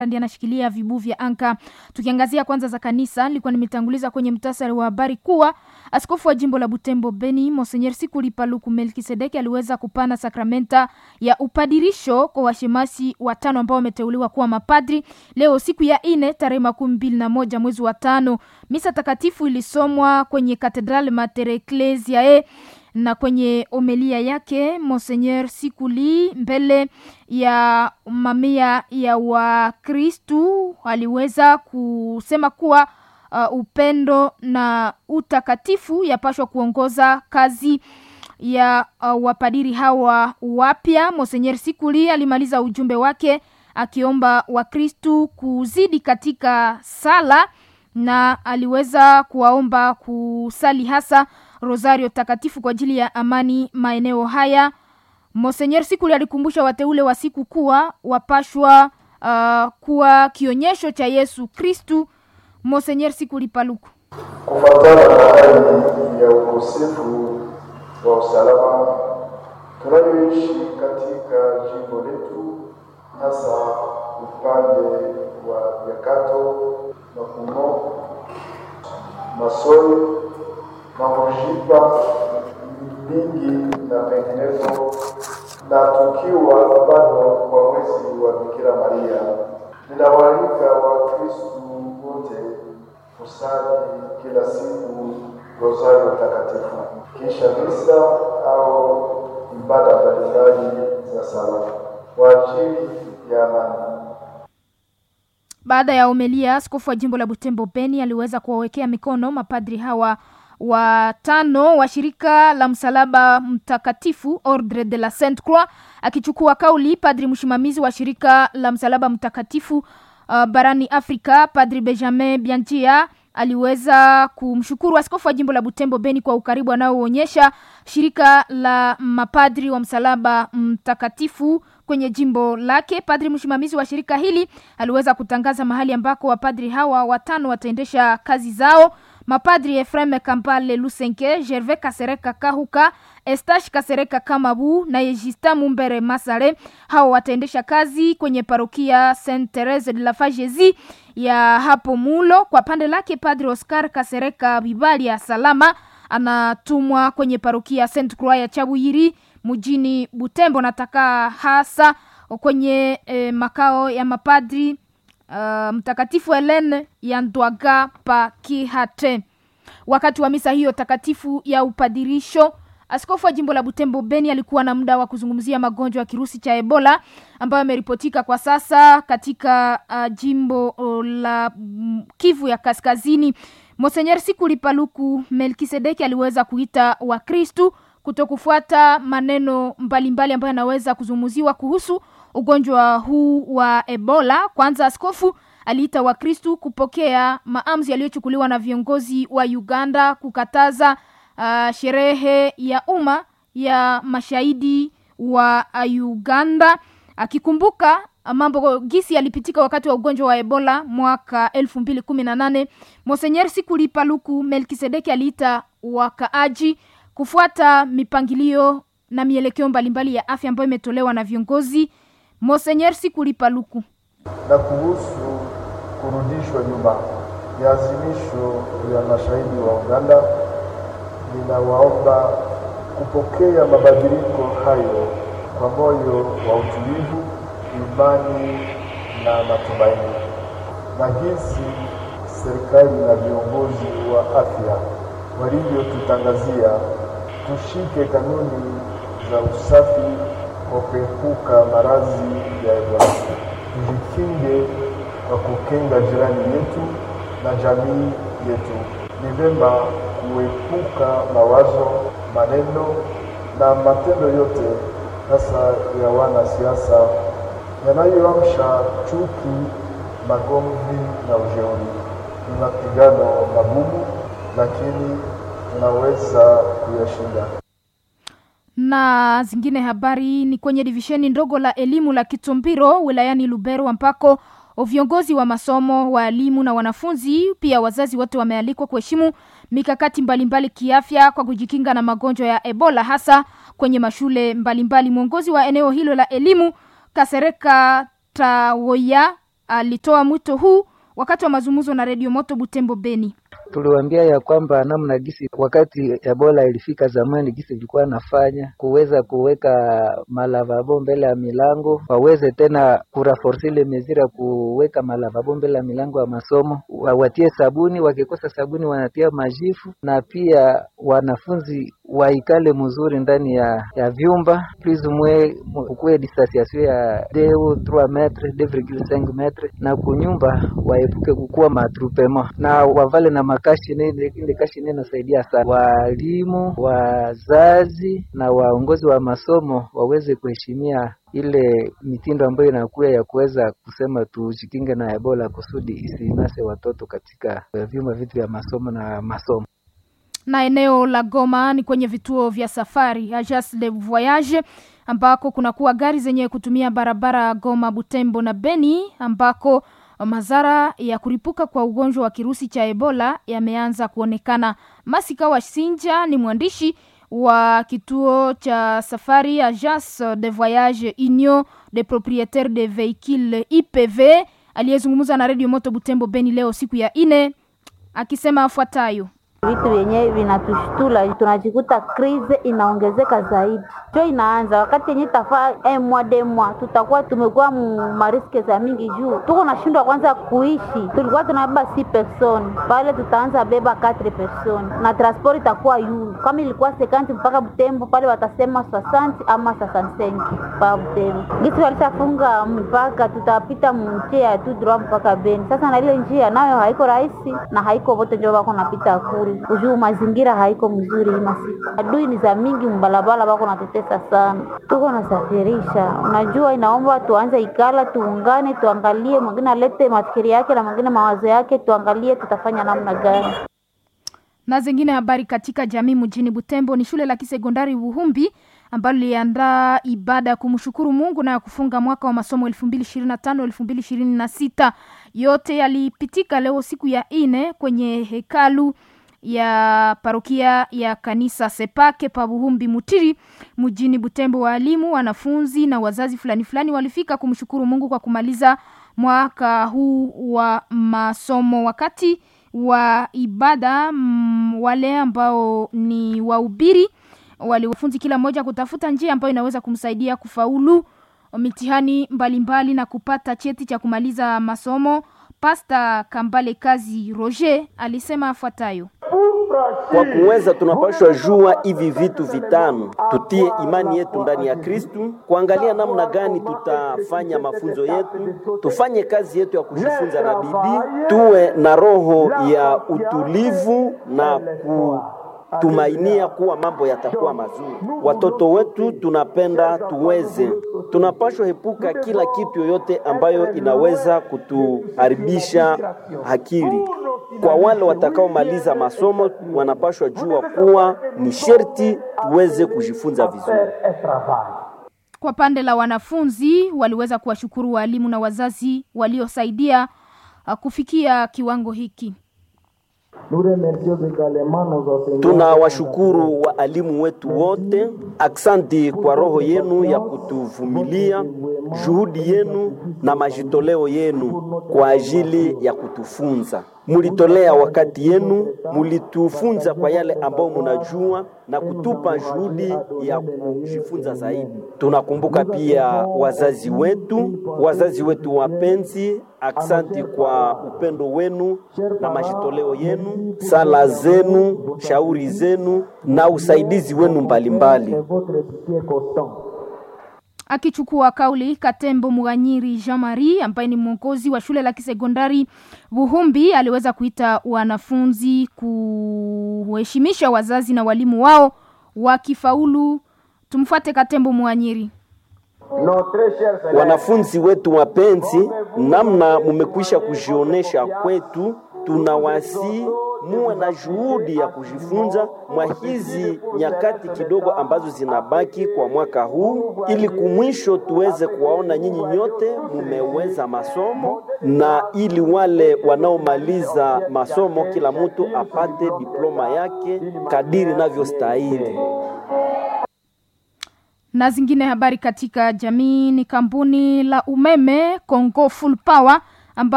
ndiye anashikilia vibu vya anka. Tukiangazia kwanza za kanisa, nilikuwa nimetanguliza kwenye mtasari wa habari kuwa askofu wa jimbo la Butembo Beni Monseigneur Sikuli Paluku Melkisedeki aliweza kupana sakramenta ya upadirisho kwa washemasi watano ambao wameteuliwa kuwa mapadri leo siku ya ine tarehe makumi mbili na moja mwezi wa tano. Misa takatifu ilisomwa kwenye Katedral Mater Ecclesiae na kwenye omelia yake Monseigneur Sikuli mbele ya mamia ya Wakristu aliweza kusema kuwa uh, upendo na utakatifu yapashwa kuongoza kazi ya uh, wapadiri hawa wapya. Monseigneur Sikuli alimaliza ujumbe wake akiomba Wakristu kuzidi katika sala na aliweza kuwaomba kusali hasa rosario takatifu kwa ajili ya amani maeneo haya. Monseigneur Sikuli alikumbusha wateule wa siku kuwa wapashwa uh, kuwa kionyesho cha Yesu Kristu. Monseigneur Sikuli Paluku: kufuatana na hali ya ukosefu wa usalama tunayoishi katika jimbo letu, hasa upande wa Nyakato, Makumo, Masoi, Mamushipa, Mingi na penginepo, na tukiwa bado kwa mwezi wa Bikira Maria, ninawaalika Wakristu wote kusali kila siku rosario takatifu kisha misa au ibada mbalimbali za sala kwa ajili ya amani. Baada ya omelia, askofu wa jimbo la Butembo Beni aliweza kuwawekea mikono mapadri hawa watano wa shirika la msalaba mtakatifu Ordre de la Sainte Croix. Akichukua kauli, padri msimamizi wa shirika la msalaba mtakatifu uh, barani Afrika, padri Benjamin Bianjia aliweza kumshukuru askofu wa jimbo la Butembo Beni kwa ukaribu anaoonyesha shirika la mapadri wa msalaba mtakatifu kwenye jimbo lake. Padri msimamizi wa shirika hili aliweza kutangaza mahali ambako wapadri hawa watano wataendesha kazi zao. Mapadri Efreme Kampale Lusenke, Gervais Kasereka Kahuka, Estash Kasereka Kamabu na Yejista Mumbere Masare, hao wataendesha kazi kwenye parokia Saint Therese de la Fagesi ya hapo Mulo. Kwa pande lake Padri Oscar Kasereka Bibali ya Salama anatumwa kwenye parokia Saint Croix ya Chabuyiri mjini Butembo, nataka hasa kwenye eh, makao ya mapadri uh, Mtakatifu Helene ya Ndwaga pa Kihate. Wakati wa misa hiyo takatifu ya upadirisho, askofu wa jimbo la Butembo Beni alikuwa na muda wa kuzungumzia magonjwa ya kirusi cha Ebola ambayo yameripotika kwa sasa katika uh, jimbo uh, la mm, Kivu ya Kaskazini. Monseigneur Sikuli Paluku Melkisedeki aliweza kuita Wakristu kutokufuata maneno mbalimbali ambayo yanaweza kuzungumziwa kuhusu ugonjwa huu wa Ebola. Kwanza, askofu aliita Wakristu kupokea maamuzi yaliyochukuliwa na viongozi wa Uganda kukataza uh, sherehe ya umma ya mashahidi wa Uganda, akikumbuka mambo gisi yalipitika wakati wa ugonjwa wa Ebola mwaka elfu mbili kumi na nane. Monsenyer Sikuli Paluku Melkisedeki aliita wakaaji kufuata mipangilio na mielekeo mbalimbali ya afya ambayo imetolewa na viongozi. Monsenyer Sikuli Paluku na kuhusu kurudishwa nyuma ya azimisho ya mashahidi wa Uganda, ninawaomba kupokea mabadiliko hayo kwa moyo wa utulivu, imani na matumaini, na jinsi serikali na viongozi wa afya walivyotutangazia, tushike kanuni za usafi kwa kuepuka maradhi ya Ebola. Tujikinge kwa kukinga jirani yetu na jamii yetu. Ni vema kuepuka mawazo, maneno na matendo yote, hasa ya wanasiasa yanayoamsha chuki, magomvi na ujeuri. Ni mapigano magumu, lakini tunaweza kuyashinda. na zingine habari ni kwenye divisheni ndogo la elimu la Kitumbiro wilayani Lubero ambako viongozi wa masomo, waalimu na wanafunzi pia wazazi wote wamealikwa kuheshimu mikakati mbalimbali kiafya kwa kujikinga na magonjwa ya Ebola hasa kwenye mashule mbalimbali. Mwongozi wa eneo hilo la elimu Kasereka Tawoya alitoa mwito huu wakati wa mazungumzo na redio Moto Butembo Beni. Tuliwaambia ya kwamba namna gisi wakati Ebola ilifika zamani, gisi ilikuwa nafanya kuweza kuweka malavabo mbele ya milango, waweze tena kuraforce ile mezira kuweka malavabo mbele ya milango ya masomo, watie sabuni, wakikosa sabuni wanatia majifu, na pia wanafunzi waikale mzuri ndani ya, ya vyumba plus mwe kukuwe distanciation ya deo 3 metre 2,5 metre, na kunyumba waepuke kukuwa matrupema na wavale na makashi nene, ile kashi nene inasaidia sana. Walimu, wazazi na waongozi wa masomo waweze kuheshimia ile mitindo ambayo inakuwa ya kuweza kusema tujikinge na Ebola kusudi isinase watoto katika vyumba vitu vya masomo na masomo na eneo la Goma ni kwenye vituo vya safari Agence de Voyage ambako kunakuwa gari zenye kutumia barabara Goma, Butembo na Beni ambako madhara ya kuripuka kwa ugonjwa wa kirusi cha Ebola yameanza kuonekana. Masika wa Sinja ni mwandishi wa kituo cha safari Agence de Voyage Union des Proprietaires de Vehicules IPV aliyezungumza na Radio Moto Butembo Beni leo siku ya ine akisema afuatayo: vitu vyenye vinatushtula, tunajikuta krize inaongezeka zaidi, jo inaanza wakati yenye tafaa emwa demwa, tutakuwa tumekuwa mariske za mingi juu tuko nashindwa kwanza kuishi. Tulikuwa tunabeba si person pale, tutaanza beba 4 person na transport itakuwa yulu, kama ilikuwa sekanti mpaka Butembo pale watasema sasanti ama sasansenki pa Butembo. Gisi walishafunga mpaka, tutapita mnjia tu droit mpaka Beni. Sasa na ile njia nayo haiko rahisi na haiko vote njo wako napita kule ujuu mazingira haiko mzuri hii masiku, adui ni za mingi mbalabala, bako natetesa sana, tuko nasafirisha. Unajua, inaomba tuanze ikala, tuungane, tuangalie, mwingine alete mafikiri yake na mwingine mawazo yake, tuangalie tutafanya namna gani. Na zingine habari katika jamii mjini Butembo ni shule la kisekondari Buhumbi ambalo liliandaa ibada ya kumshukuru Mungu na ya kufunga mwaka wa masomo 2025 2026. Yote yalipitika leo siku ya ine kwenye hekalu ya parokia ya kanisa Sepake pa Buhumbi Mutiri mjini Butembo. Waalimu, wanafunzi na wazazi fulani fulani walifika kumshukuru Mungu kwa kumaliza mwaka huu wa masomo. Wakati wa ibada m, wale ambao ni wahubiri waliwafunzi kila mmoja kutafuta njia ambayo inaweza kumsaidia kufaulu mitihani mbalimbali mbali na kupata cheti cha kumaliza masomo. Pasta Kambale Kazi Roger alisema afuatayo: kwa kuweza tunapashwa jua hivi vitu vitano, tutie imani yetu ndani ya Kristu, kuangalia namna gani tutafanya mafunzo yetu, tufanye kazi yetu ya kujifunza na bidii, tuwe na roho ya utulivu na ku tumainia kuwa mambo yatakuwa mazuri. Watoto wetu tunapenda tuweze, tunapashwa epuka kila kitu yoyote ambayo inaweza kutuharibisha akili. Kwa wale watakaomaliza masomo, wanapashwa jua kuwa ni sherti tuweze kujifunza vizuri. Kwa pande la wanafunzi, waliweza kuwashukuru walimu na wazazi waliosaidia kufikia kiwango hiki. Tunawashukuru waalimu wetu wote, aksanti kwa roho yenu ya kutuvumilia, juhudi yenu na majitoleo yenu kwa ajili ya kutufunza. Mulitolea wakati yenu, mulitufunza kwa yale ambayo munajua na kutupa juhudi ya kujifunza zaidi. Tunakumbuka pia wazazi wetu, wazazi wetu wapenzi, aksanti kwa upendo wenu na majitoleo yenu, sala zenu, shauri zenu na usaidizi wenu mbalimbali mbali. Akichukua kauli Katembo Muganyiri Jean Marie ambaye ni mwongozi wa shule la kisekondari Buhumbi aliweza kuita wanafunzi kuheshimisha wazazi na walimu wao wakifaulu. Tumfuate Katembo Muganyiri. Wanafunzi wetu wapenzi, namna mumekwisha kujionesha kwetu, tunawasi muwe na juhudi ya kujifunza mwa hizi nyakati kidogo ambazo zinabaki kwa mwaka huu, ili kumwisho tuweze kuwaona nyinyi nyote mumeweza masomo, na ili wale wanaomaliza masomo kila mtu apate diploma yake kadiri navyostahili na zingine habari katika jamii ni kampuni la umeme Congo Full Power